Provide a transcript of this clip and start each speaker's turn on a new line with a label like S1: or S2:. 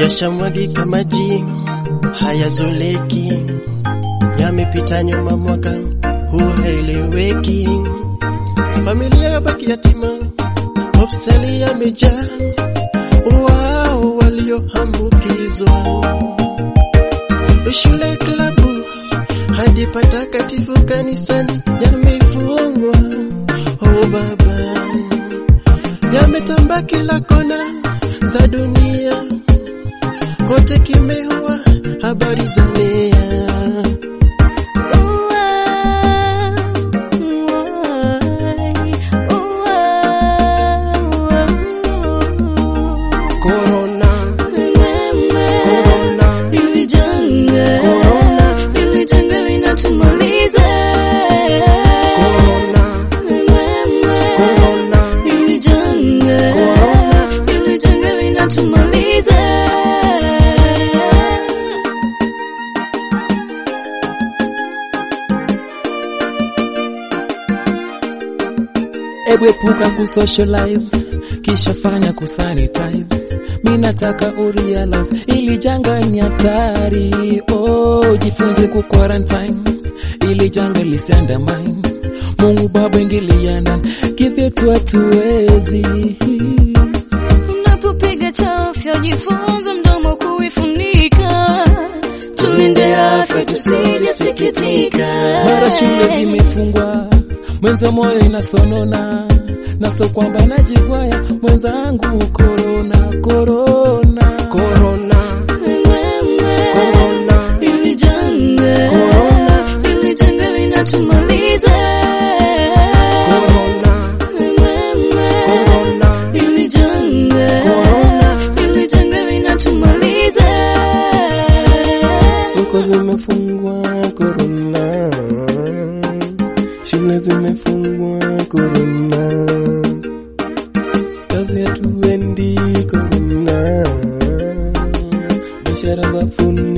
S1: yashamwagika maji hayazoleki, yamepita nyuma mwaka huu haeleweki, familia yabaki yatima, hospitali yamejaa wao walioambukizwa, shule, klabu hadi patakatifu kanisani yamefungwa. Oh Baba, yametamba kila kona za dunia, kote kimeua habari za nia. Corona, corona,
S2: Hili janga,
S1: Corona.
S2: hili janga linatumaliza.
S1: corona, corona.
S2: Hili janga,
S1: Corona.
S2: hili janga linatumaliza.
S3: Ebu epuka kusocialize kisha fanya kusanitize. Mi nataka urealize ili janga ni hatari. Oh, jifunze ku quarantine ili janga lisiandamine. Mungu Baba ingilia ndani, kivyetu hatuwezi.
S2: Unapopiga chafya jifunze mdomo kuifunika. Tulinde afya tusije sikitika.
S3: Mara shule zimefungwa, mwenza moyo inasonona, naso kwamba najigwaya mwenzangu, korona korona
S1: Corona, corona,
S2: Hili janga,
S1: Corona.
S2: hili janga linatumaliza.
S1: corona, corona,
S2: Hili janga,
S1: Corona.
S2: hili janga linatumaliza.
S1: soko zimefungwa, corona, shule zimefungwa, corona, kazi hatuendi, corona, biashara zafungwa